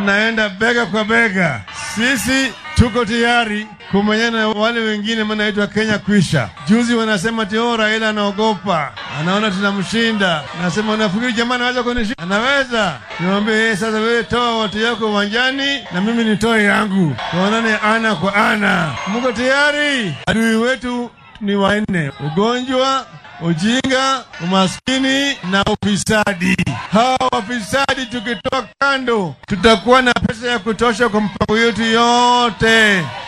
tunaenda bega kwa bega. Sisi tuko tayari kumenyana na wale wengine, manaitwa Kenya kwisha. Juzi wanasema ati oh, Raila anaogopa, anaona tunamshinda. Nasema unafikiri jamaa anaweza kunishinda? Anaweza. Niwaambie yeye sasa, wewe toa watu yako uwanjani na mimi nitoe yangu, tuonane ana kwa ana. Mko tayari? Adui wetu ni wanne: ugonjwa, ujinga, umaskini na ufisadi. Hawa wafisadi tukitoa kando, tutakuwa na pesa ya kutosha kwa mpango yetu yote.